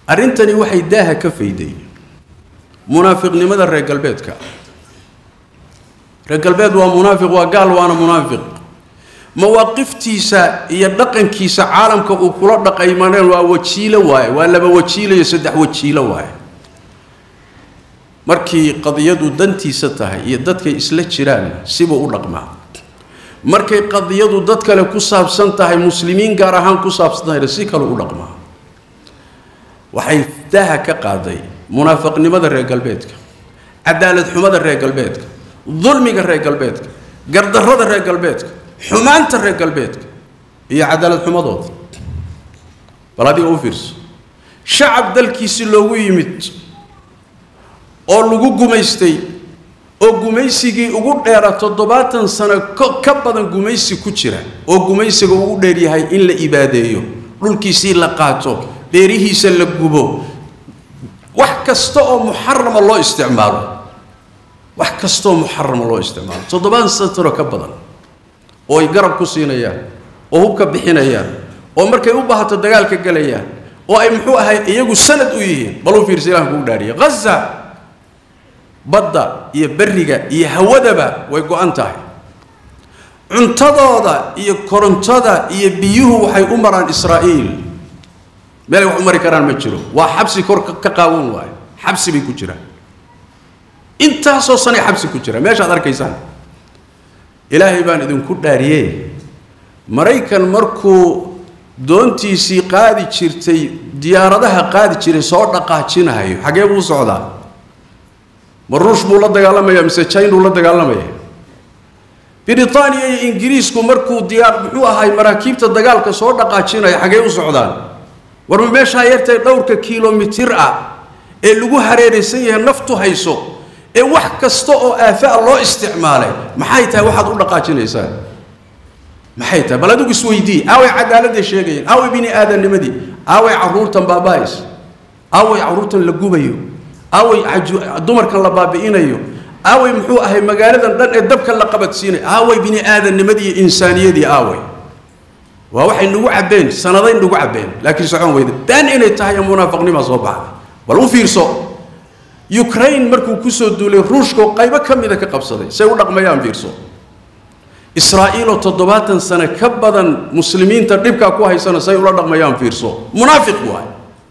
arrintani waxay daaha ka fayday munaafiqnimada reer galbeedka reer galbeed waa munaafiq waa gaal waana munaafiq mawaaqiftiisa iyo dhaqankiisa caalamka uu kula dhaqaymaneen waa wajiilo waaye waa laba wajiilo iyo saddex wajiilo waaye markii qadiyadu dantiisa tahay iyo dadkay isla jiraan sibuu u dhaqmaa markay qadiyadu dad kale ku saabsan tahay muslimiin gaar ahaan ku saabsan tahayna si kale u dhaqmaa waxay daaha ka qaaday munaafiqnimada reer galbeedka cadaalad xumada reer galbeedka dulmiga reer galbeedka gardarrada reer galbeedka xumaanta reer galbeedka iyo cadaalad xumadooda bal adiga u fiirso shacab dalkiisi loogu yimid oo lagu gumaystay oo gumaysigii ugu dheera toddobaatan sano ka badan gumaysi ku jira oo gumaysiga ugu dheeryahay in la ibaadeeyo dhulkiisii la qaato beerihiisa la gubo wax kasta oo muxarama loo isticmaalo wax kastaoo muxarama loo isticmaalo toddobaatan sano ka badan oo ay garab ku siinayaan oo hubka bixinayaan oo markay u baahato dagaalka gelayaan oo ay muxuu ahay iyagu sanad u yihiin bal u fiirsa ilahan kugu dhaariya haza badda iyo berriga iyo hawadaba way go-an tahay cuntadooda iyo korontada iyo biyuhu waxay u maraan israa'iil meelay wax u mari karaan ma jiro waa xabsi kor ka qaawan waayo xabsi bay ku jiraan intaasoo sanay xabsi ku jira meeshaad arkaysaan ilaahay baan idinku dhaariyey maraykan markuu doontiisii qaadi jirtay diyaaradaha qaadi jiray soo dhaqaajinahayo xagee buu socdaa ma ruush buu la dagaalamaya mise jainuu la dagaalamaya britaaniya iyo ingiriisku markuu diyaar muxuu ahay maraakiibta dagaalka soo dhaqaajinaya xagee u socdaan war ma meeshaa yartay dhowrka kilomitir ah ee lagu hareeraysan yahay naftu hayso ee wax kasta oo aafaa loo isticmaalay maxay tahay waxaad u dhaqaajinaysaan maxay tahay bal adigu isweydii aaway cadaaladday sheegayeen aaway bini aadamnimadii aaway caruurtan baaba'is aaway caruurtan la gubayo aaway dumarkan la baabi'inayo aaway muxuu ahay magaaladan dhan ee dabka la qabadsiinay aaway bini aadamnimadii iyo insaaniyadii aaway waa waxay nagu cabbeen sanaday nagu cabbeen laakiin socon weyda been inay tahay munaafiqnima soo baxday bal u fiirso ukraine markuu kusoo duulay ruushka qaybo ka mida ka qabsaday say u dhaqmayaan fiirso israa'iiloo toddobaatan sano ka badan muslimiinta dhibkaa ku haysana say ula dhaqmayaan fiirso munaafiq waay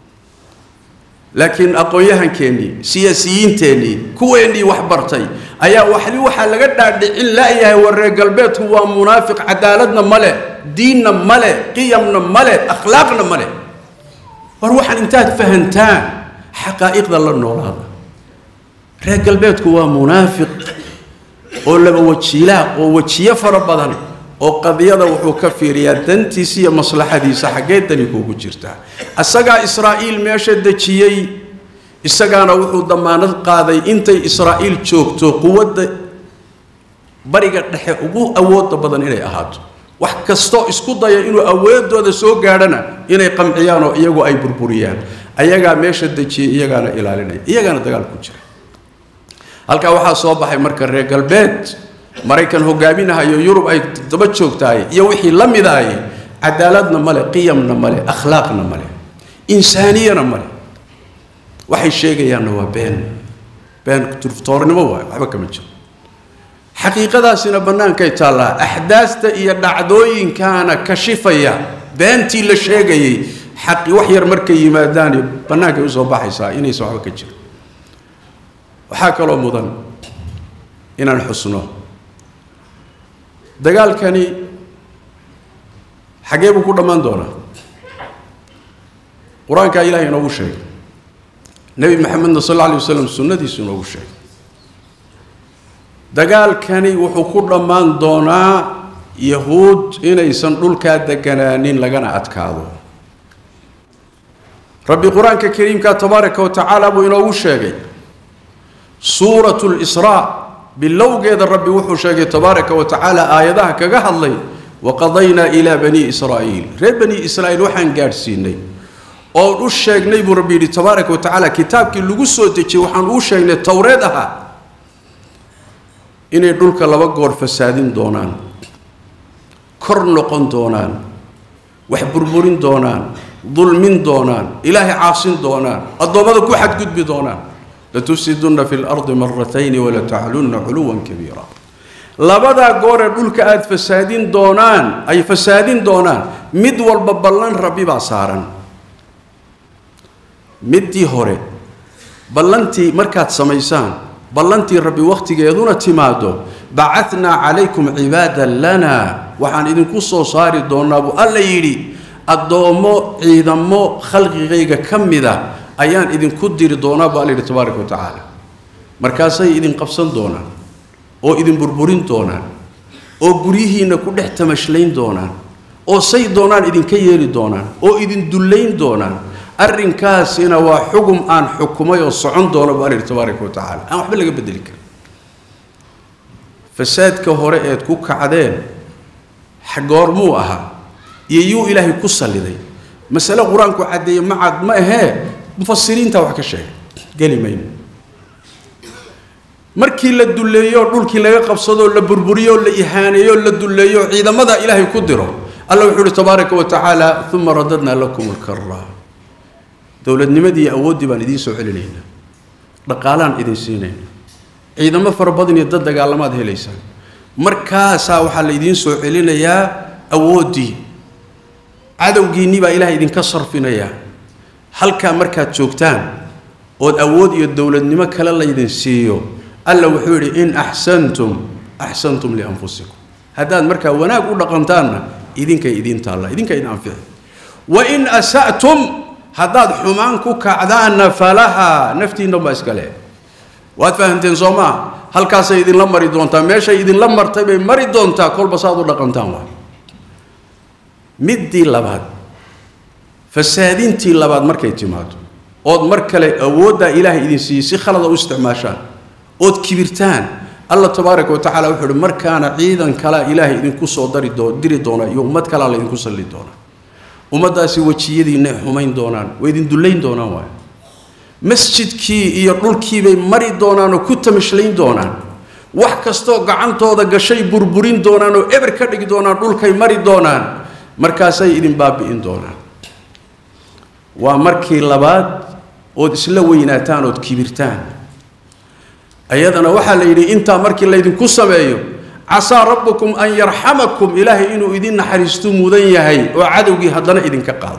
laakiin aqoon-yahankeennii siyaasiyiinteennii kuweennii wax bartay ayaa waxli waxaa laga dhaadhicin la'yahay war reer galbeedku waa munaafiq cadaaladna ma leh diinna ma leh qiyamna ma leh akhlaaqna ma leh war waxaan intaad fahantaan xaqaa'iqda la noolaada reer galbeedku waa munaafiq oo laba wajiilaa oo wejiyo fara badan oo qadiyada wuxuu ka fiiriyaa dantiisa iyo maslaxadiisa xaggee dani kuugu jirtaa isagaa israa'iil meesha dejiyey isagaana wuxuu damaanad qaaday intay israa'iil joogto quwadda bariga dhexe ugu awoodda badan inay ahaato wax kastoo isku daya inuu awoodooda soo gaadhana inay qamciyaan oo iyagu ay burburiyaan ayagaa meesha dejiyey iyagaana ilaalinaya iyagaana dagaal ku jira halkaa waxaa soo baxay marka reer galbeed maraykan hogaaminahayo yurub ay daba joogtahay iyo wixii la midahay cadaaladna male qiyamna male akhlaaqna male insaaniyana male waxay sheegayaanna waa been been turftoornimo waay waxba kama jiro xaqiiqadaasina bannaankay taallaa axdaasta iyo dhacdooyinkaana kashifaya beentii la sheegayay xaqi wax yar markay yimaadaan bannaankay usoo baxaysaa inaysan waxba ka jiro waxaa kaloo mudan inaan xusno dagaalkani xaggee buu ku dhammaan doonaa qur-aankaa ilahay inoogu sheegay nebi maxamedna sal alla alay wasalam sunnadiisu inoogu sheegay dagaalkani wuxuu ku dhammaan doonaa yahuud inaysan dhulkaa deganaanin lagana adkaado rabbi qur-aanka kariimka tabaaraka wa tacaala buu inoogu sheegay suuratu lisraa bilowgeeda rabbi wuxuu sheegay tabaaraka wa tacaala aayadaha kaga hadlay waqadaynaa ilaa bani israa'iil reer bani israa'iil waxaan gaadhsiinay oon u sheegnay buu rabbi yidhi tabaaraka wa tacaala kitaabkii lagu soo dejiyey waxaan uu sheegnay towreed ahaa inay dhulka laba goor fasaadin doonaan kor noqon doonaan wax burburin doonaan dulmin doonaan ilaahay caasin doonaan addoommada ku xadgudbi doonaan latufsidunna fi lardi maratayni walataclunna culuwan kabiira labadaa gooree dhulka aada fasaadin doonaan ay fasaadin doonaan mid walba ballan rabbi baa saaran middii hore ballantii markaad samaysaan ballantii rabbi wakhtigeeduna timaado bacatnaa calaykum cibaadan lana waxaan idinku soo saari doonaa buu alla yidhi addoommo ciidamo khalqigayga ka mida ayaan idinku diri doonaa buu alla yidhi tabaaraka wa tacaala markaasay idin qabsan doonaan oo idin burburin doonaan oo guryihiinna ku dhex tamashlayn doonaan oo say doonaan idinka yeeli doonaan oo idin dullayn doonaan arrinkaasina waa xugum aan xukumay oo socon doono buu alla yidhi tabaaraka wa tacaala aan waxba laga bedeli karin fasaadka hore eed ku kacdeen goormuu ahaa iyo yuu ilaahay ku salliday masale qur-aanku caddeeye macad ma ahee mufasiriinta wax ka sheegay geli mayno markii la dulleeyo dhulkii laga qabsadoo la burburiyo la ihaaneeyo la dulleeyo ciidamada ilaahay ku diro alla wuxuu uhi tabaaraka wa tacaala uma radadnaa lakum lkara dowladnimadii awooddii baan idiin soo celinaynaa dhaqaalaan idin siinaynaa ciidamo fara badan iyo dad dagaalamaad helaysaan markaasaa waxaa la idiin soo celinayaa awooddii cadowgiinnii baa ilaah idinka sarfinayaa halkaa markaad joogtaan ood awood iyo dowladnimo kale laydin siiyo alla wuxuu yidhi in axsantum axsantum lianfusikum haddaad markaa wanaag u dhaqantaanna idinkay idiin taalla idinka idin anfici wain asa'tum haddaad xumaan ku kacdaanna falahaa naftiinna baa iska leh waad fahamteen soo maa halkaasay idinla mari doontaa meeshay idinla martay bay mari doontaa kolba saad u dhaqantaan waay middii labaad fasaadintii labaad markay timaado ood mar kale awooddaa ilaahay idin siiyey si khalada u isticmaashaan ood kibirtaan alla tabaaraka wa tacaala wuxuu uhi markaana ciidan kalea ilaahay idinku soo dari doo diri doona iyo ummad kalea laydinku salli doonaa ummaddaasi wejiyadiinay xumayn doonaan way idin dullayn doonaan waay masjidkii iyo dhulkiibay mari doonaan oo ku tamashlayn doonaan wax kastoo gacantooda gashay burburin doonaan oo eber ka dhigi doonaan dhulkay mari doonaan markaasay idin baabi'in doonaan waa markii labaad ood isla weynaataan ood kibirtaan ayadana waxaa la yidhi intaa markii laydinku sameeyo casaa rabbukum an yarxamakum ilaahay inuu idin naxariistu mudan yahay oo cadowgii haddana idinka qaado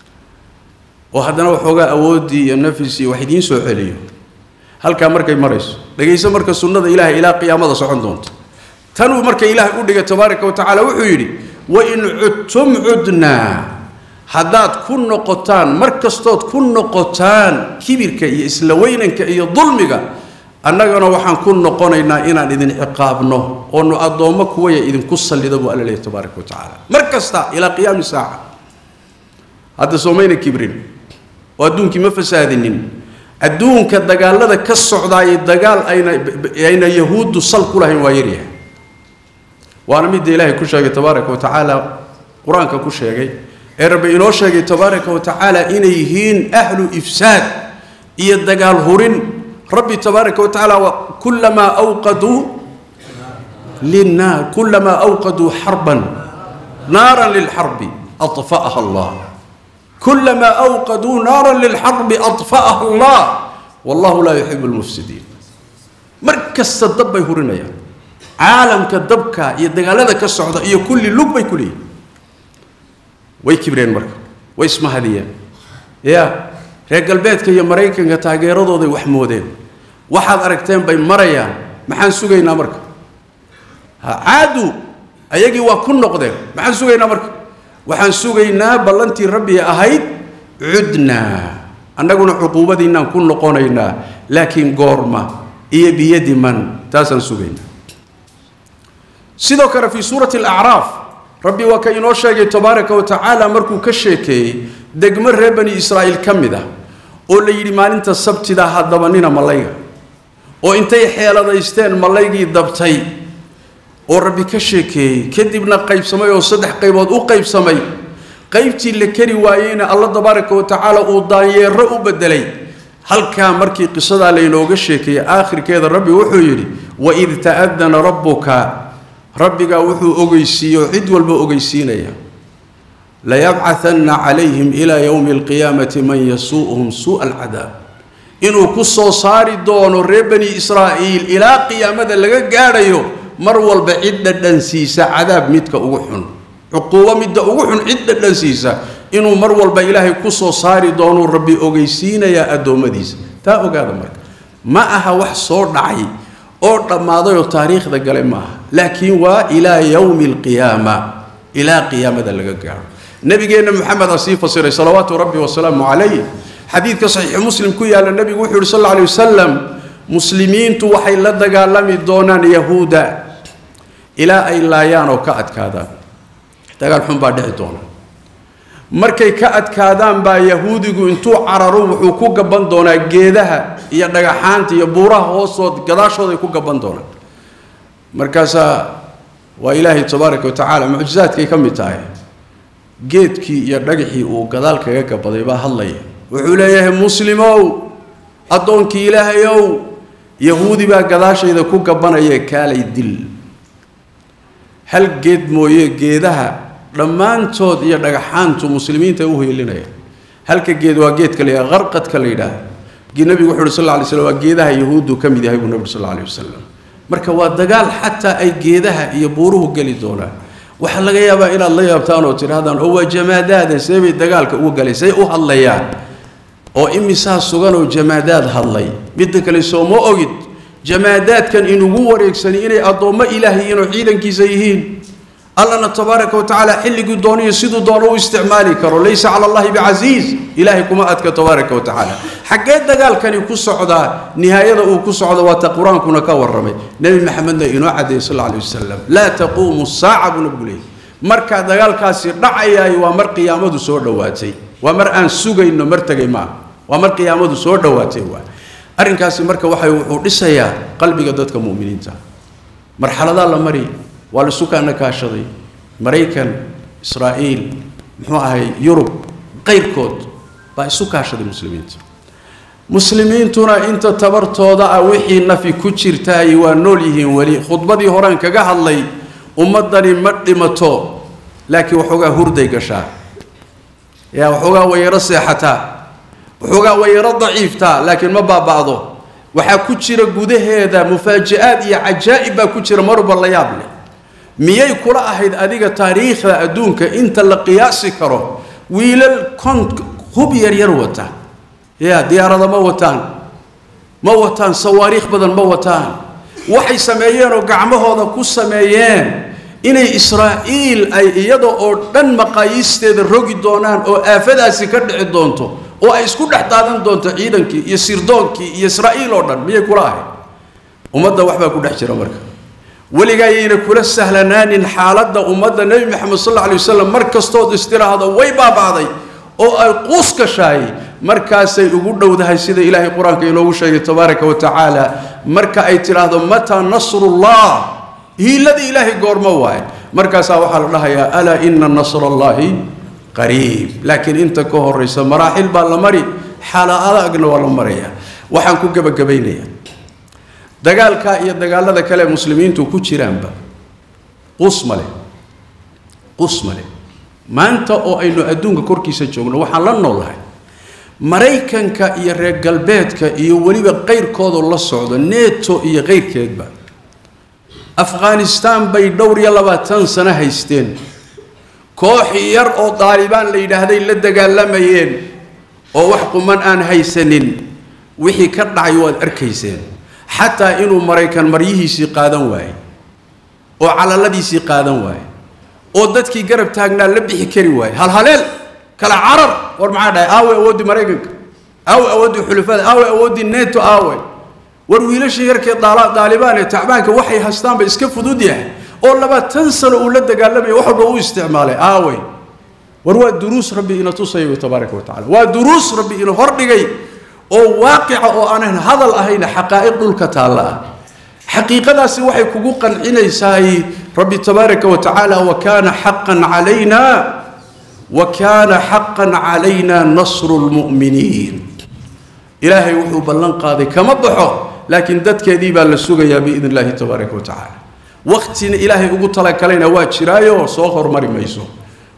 oo haddana waxoogaa awooddii iyo nafisii wax idiin soo celiyo halkaa markay marayso dhegayso marka sunnada ilaahay ilaa qiyaamada socon doonto tanuu marka ilaahay u dhigay tabaaraka wa tacaala wuxuu yidhi wain cudtum cudnaa haddaad ku noqotaan mar kastood ku noqotaan kibirka iyo isla weynanka iyo dulmiga annagana waxaan ku noqonaynaa inaan idin ciqaabno oonu addoommo kuwaya idinku sallida buu alla leeyahy tabaaraka wa tacaala mar kasta ilaa qiyaami saaca hadda soomayna kibrin oo adduunkii ma fasaadinin adduunka dagaalada ka socdaayay dagaal ayna ayna yahuuddu sal ku lahayn waa yaryahay waana midda ilaahay ku sheegay tabaaraka wa tacaala qur-aanka ku sheegay ee rabbi inoo sheegay tabaaraka wa tacaala inay yihiin ahlu ifsaad iyo dagaal hurin rabbi tabaaraka wa tacaala kulamaa awqaduu linnaar kulamaa awqaduu xarban naaran lilxarbi aطfa'aha allah kulamaa awqaduu naaran lilxarbi aطfa'aha allah wallahu laa yuxibu lmufsidiin mar kasta dab bay hurinayaan caalamka dabka iyo dagaalada ka socda iyo kulli lug bay ku leeyihin way kibreen marka way ismahadiyeen ya reer galbeedka iyo maraykanka taageeradooday wax moodeen waxaad aragteen bay marayaan maxaan sugaynaa marka ha caadu ayagii waa ku noqdeen maxaan sugaynaa marka waxaan sugaynaa ballantii rabbi ahayd cudnaa annaguna cuquubadiinaan ku noqonaynaa laakiin goorma iyo biyadi man taasaan sugaynaa sidoo kale fii suurati alacraaf rabbi waa ka inoo sheegay tabaaraka wa tacaala markuu ka sheekeeyey degmo reer bani israa'iil ka mid ah oo la yidhi maalinta sabtida ha dabanina mallayga oo intay xeeladaysteen mallaygii dabtay oo rabbi ka sheekeeyey kadibna qaybsamay oo saddex qaybood u qaybsamay qaybtii la keri waayeyna alla tabaaraka wa tacaala uu daanyeero u bedelay halkaa markii qisadaa laynooga sheekeeyey aakhirkeeda rabbi wuxuu yidhi waid ta'adana rabbuka rabbigaa wuxuu ogeysiiye oo cid walba ogeysiinaya layabcahanna calayhim ilaa yowmi alqiyaamati man yasuu'uhum suu'a alcadaab inuu ku soo saari doono reer bani israa'iil ilaa qiyaamada laga gaadhayo mar walba cid dhadhansiisa cadaab midka ugu xun cuquubo midda ugu xun cid dhadhansiisa inuu mar walba ilaahay ku soo saari doonuu rabbi ogeysiinayaa addoommadiisa taa ogaada marka ma aha wax soo dhacay oo dhammaadayoo taariikhda galay ma aha laakiin waa ilaa yowmi alqiyaama ilaa qiyaamada laga gaadho nabigeenna maxamed aa sii fasiray salawaatu rabbi wasalaamu calayh xadiidka saxiixu muslim ku yaalla nebigu wuxuu yihi sal alla alay wasalam muslimiintu waxay la dagaalami doonaan yahuuda ilaa ay laayaan oo ka adkaadaan dagaal xun baa dhici doona markay ka adkaadaan baa yahuudigu intuu cararo wuxuu ku gaban doonaa geedaha iyo dhagaxaanta iyo buuraha hoostood gadaashooday ku gaban doonaan markaasaa waa ilaahay tabaaraka wa tacaala mucjizaadkay ka mid tahay geedkii iyo dhagaxii uu gadaal kaga gabaday baa hadlaya wuxuu leeyahay muslimow addoonkii ilaahayow yahuudi baa gadaashayda ku gabanaya kaalay dil hal geed mooye geedaha dhammaantood iyo dhagaxaantu muslimiinta u heelinaya halka geed waa geedka la yidhaha qarqadka la yidhaah nebigu wuxu uhi sal lla alay slam waa geedaha yahuuddu ka mid yahay buu nebigu sal alla alay wasalam marka waa dagaal xataa ay geedaha iyo buuruhu geli doonaan waxaa laga yaabaa inaad la yaabtaan oo tidhahdaan oo waa jamaadaada see bay dagaalka uga galay say u hadlayaan oo imisaa sugan oo jamaadaad hadlay midda kale soo ma ogid jamaadaadkan inugu wareegsani inay addoommo ilaahay inuu ciidankiisa yihiin allana tabaaraka wa tacaala xilligii dooniyo siduu doono u isticmaali karo laysa cala allahi bicasiiz ilaahay kuma adka tabaaraka wa tacaala xaggee dagaalkani ku socdaa nihaayada uu ku socdo waata qur-aankuna ka warramay nebi maxamedna inoo cadeeyey sal alla alay wasalam laa taquumu saaca buu nabigu leeyay markaa dagaalkaasi dhacayaay waa mar qiyaamadu soo dhowaatay waa mar aan sugayno mar tegay maaha waa mar qiyaamadu soo dhowaatay waa arrinkaasi marka waxay wuxuu dhisayaa qalbiga dadka mu'miniinta marxaladaa la mari waa la sukaana kaashaday maraykan israa'iil muxuu ahay yurub qayrkood baa isu kaashaday muslimiinta muslimiintuna inta tabartooda ah wixii nafi ku jirtaay waa nool yihiin weli khudbadii horaan kaga hadlay ummaddani ma dhimato laakiin waxoogaa hurday gashaa yaa waxoogaa wayaro seexataa waxoogaa wayaro daciiftaa laakiin ma baaba'do waxaa ku jira gudaheeda mufaaji'aad iyo cajaa'ib baa ku jira marba la yaab leh miyay kula ahayd adiga taariikhda adduunka inta la qiyaasi karo wiilal kon hub yaryar wata ya diyaarada ma wataan ma wataan sawaariikh badan ma wataan waxay sameeyeen oo gacmahooda ku sameeyeen inay israa'iil ay iyada oo dhan maqaayiisteeda rogi doonaan oo aafadaasi ka dhici doonto oo ay isku dhex daadan doonto ciidankii iyo sirdoonkii iyo israa'iil oo dhan miyay kula ahayd ummadda waxbaa ku dhex jira marka weligaa yayna kula sahlanaanin xaaladda ummadda nebi maxamed sal alla alay wasalam mar kastood istiraahdo way baaba'day oo ay quus gashaay markaasay ugu dhowdahay sida ilaahay qur-aanka inoogu sheegay tabaaraka wa tacaala marka ay tidhaahdo mataa nasrullah hiiladii ilaahay goormo waaye markaasaa waxaa la dhahayaa alaa ina nasra allahi qariib laakiin inta ka horaysa maraaxil baa la mari xaala adagna waa la maraya waxaan ku gebagabaynayaa dagaalka iyo dagaalada kale muslimiintu ku jiraanba qus male qus male maanta oo aynu adduunka korkiisa joogno waxaan la noolahay maraykanka iyo reer galbeedka iyo weliba qayrkoodoo la socdo neto iyo qayrkeedba afghanistan bay dhowr iyo labaatan sano haysteen koox yar oo daalibaan la yidhaahday la dagaalamayeen oo wax quman aan haysanin wixii ka dhacay waad arkayseen xataa inuu maraykan maryihiisii qaadan waaye oo calaladiisii qaadan waaye oo dadkii garab taagnaa la bixi kari waaye halhaleel kala carar war maxaa dhahay aawe awooddii maraykanka aawe awooddii xulafada aawe awooddii neto aawe war wiilashii yarkee daalibaan ee tacbaanka waxay hastaanba iska fudud yahay oo labaatan sano uu la dagaalamaya wax walba u isticmaalay aawe war waa duruus rabbi ina tusaya wy tabaaraka wa tacala waa duruus rabbi ina hordhigay oo waaqica oo aanan hadal ahayn xaqaa'iq dhulka taalla ah xaqiiqadaasi waxay kugu qancinaysaay rabbi tabaaraka wa tacaala wa kaana xaqan calayna wa kaana xaqan calayna nasru lmu'miniin ilaahay wuxuu ballan qaaday kama baxo laakiin dadkeedii baa la sugayaa biidn illaahi tabaaraka wa tacaala waqtina ilaahay ugu talagalayna waa jiraayo soo hormari mayso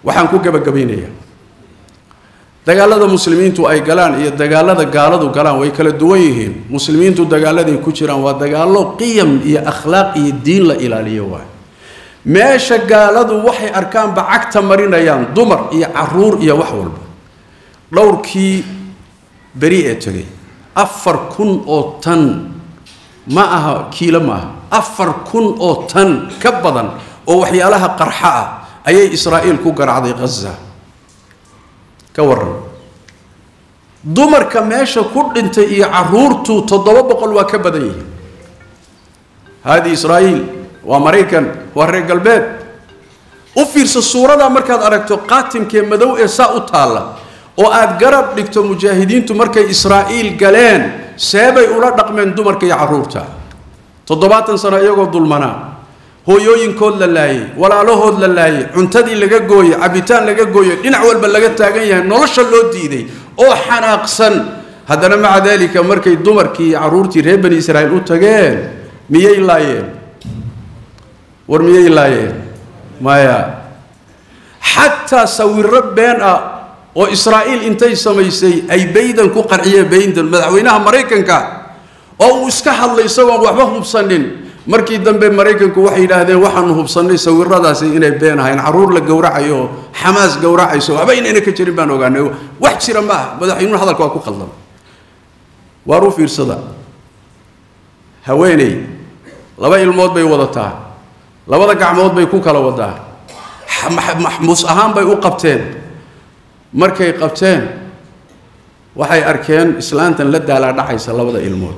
waxaan ku gabagabaynayaa dagaalada muslimiintu ay galaan iyo dagaalada gaaladu galaan way kala duwan yihiin muslimiintu dagaaladay ku jiraan waa dagaallo qiyam iyo akhlaaq iyo diin la ilaaliyo waay meesha gaaladu waxay arkaanba cagta marinayaan dumar iyo caruur iyo wax walba dhowrkii beri ee tegay afar kun oo tan ma aha kiilo ma aha afar kun oo tan ka badan oo waxyaalaha qarxa ah ayay israa'iil ku garacday khaza ka waran dumarka meesha ku dhintay iyo caruurtu toddoba boqol waa ka badan yihiin haadi israa'iil waa maraykan waa reer galbeed u fiirsa suuradaa markaad aragto qaatimkee madow ee saa u taalla oo aad garab dhigto mujaahidiintu markay israa'iil galeen seebay ula dhaqmeen dumarka iyo carruurta toddobaatan sano iyagoo dulmanaa hooyooyinkood la laayay walaalahood la laayay cuntadii laga gooyey cabitaan laga gooyey dhinac walba laga taagan yahay nolosha loo diiday oo xanaaqsan haddana maca daalika markay dumarkii iyo carruurtii reer bani israa'iil u tageen miyay laayeen war miyay laayeen maya xataa sawiro been ah oo israa'iil intay samaysay ay baydan ku qarciyeen baydan madaxweynaha maraykanka oo uu iska hadlay isagoon waxba hubsanin markii dambe maraykanku waxay yidhaahdeen waxaanu hubsannay sawiradaasi inay been ahayn carruur la gowracayo oo xamaas gowracayso waxba inayna ka jirin baan ogaanay wax jira ma aha madaxweynuhu hadalka waa ku khaldan waar u fiirsada haweeney laba ilmood bay wadataa labada gacmood bay ku kala wadaa maxmuus ahaan bay u qabteen markay qabteen waxay arkeen islaantan la daalaa dhacaysa labada ilmood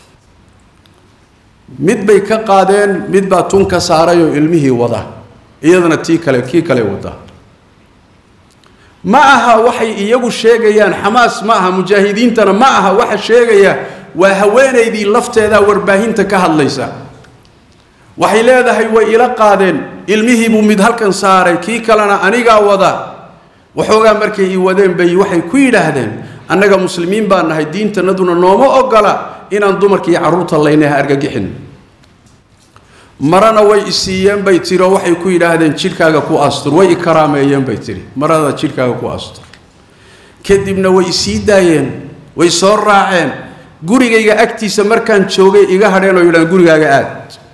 mid bay ka qaadeen mid baa tun ka saaray oo ilmihii wada iyadana tii kale kii kale wada ma aha waxay iyagu sheegayaan xamaas ma aha mujaahidiintana ma aha waxa sheegaya waa haweenaydii lafteedaa warbaahinta ka hadlaysa waxay leedahay way ila qaadeen ilmihii buu mid halkan saaray kii kalena anigaa wada waxoogaa markay ii wadeen bay waxay ku yidhaahdeen annaga muslimiin baa nahay diintanaduna nooma ogola inaan dumarka iyo carruurta laynaha argagixin marana way isiiyeen bay tiri oo waxay ku yidhaahdeen jidhkaaga ku astur way i karaameeyeen bay tiri marada jidhkaaga ku astur kadibna way isii daayeen way soo raaceen gurigayga agtiisa markaan joogay iga hadheen oo yidhahdeen gurigaaga aad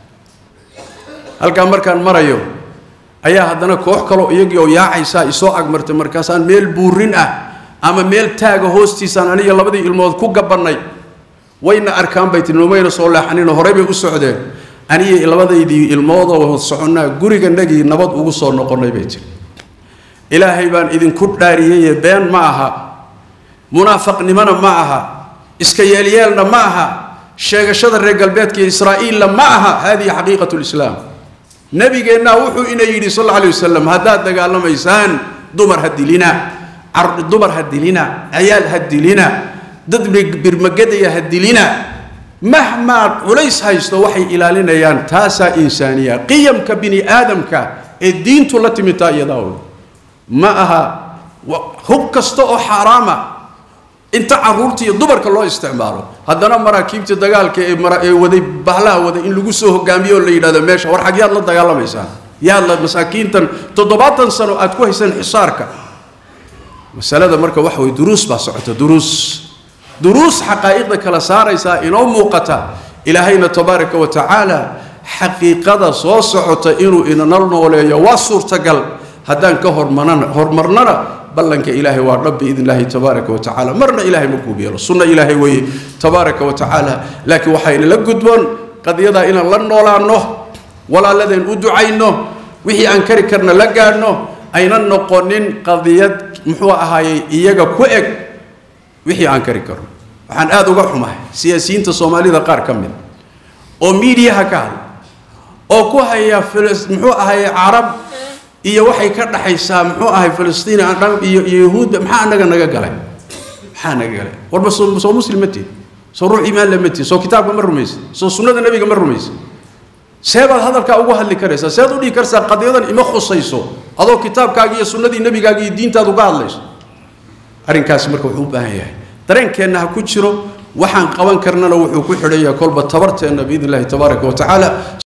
halkaa markaan marayo ayaa haddana koox kaloo iyagii oo yaacaysaa isoo agmartay markaasaan meel buurin ah ama meel taaga hoostiisaan aniga labadii ilmood ku gabannay wayna arkaan bay tiri nomayna soo leexaninoo horey bay u socdeen aniga labadaydii ilmoodoo soconnaa guriganagii nabad ugu soo noqonnay bay tiri ilaahay baan idinku dhaariyeye been ma aha munaafaqnimona ma aha iska yeelyeelna ma aha sheegashada reer galbeedka iyo israa'iilla ma aha hadihi xaqiiqatu lislaam nabigeennaa wuxuu ina yidhi sal alla alay wasalam haddaad dagaalamaysaan dumar ha dilina dumar ha dilina ciyaal ha dilina dad birmagadaya ha dilina mahmaa culays haysto waxay ilaalinayaan taasaa insaaniya qiyamka bini aadamka ee diintu la timitaa iyadaa ma aha hub kasta oo xaaraama inta caruurta iyo dumarka loo isticmaalo haddana maraakiibta dagaalka ee ee waday bahlaha waday in lagu soo hogaamiyo oo la yidhahdo meesha war xag yaad la dagaalamaysaan yaad la masaakiintan toddobaatan sano aad ku haysaan xisaarka masalada marka waxa way duruus baa socota duruus duruus xaqaa'iqda kala saaraysaa inoo muuqata ilaahayna tabaaraka wa tacaala xaqiiqada soo socota inuu inana nooleeyo waa suurtagal haddaan ka hormarnana horumarnana ballanka ilaahay waa dhab biidn illaahi tabaaraka wa tacaala marna ilaahay ma guub yeelo sunno ilaahay weeye tabaaraka wa tacaala laakiin waxayna la gudboon qadiyadaa inaan la noolaanno walaaladeen u ducayno wixii aan kari karna la gaadhno aynan noqonin qadiyad muxuu ahaayey iyaga ku eg wixii aan kari karno waxaan aada uga xumahay siyaasiyiinta soomaalida qaar ka mid oo miidiyaha ka hadla oo ku haya muxuu ahaye carab iyo waxay ka dhaxaysaa muxuu ahay filistiin iyo iyo yahuudda maxaa anaga naga galay maxaa naga galay warba soo soo muslim ma tihin soo ruux iimaan le ma tihin soo kitaabka ma rumaysid soo sunnada nebiga ma rumaysid seebaad hadalkaa ugu hadli karaysaa seed u dhihi karsaa qadiyadan ima khusayso adoo kitaabkaagi iyo sunnadii nebigaaga iyo diintaad uga hadlayso arrinkaasi marka wuxuu u baahan yahay dareenkeenna ha ku jiro waxaan qaban karnana wuxuu ku xidhan yahay kolba tabarteenna biidn illahi tabaaraka wa tacaala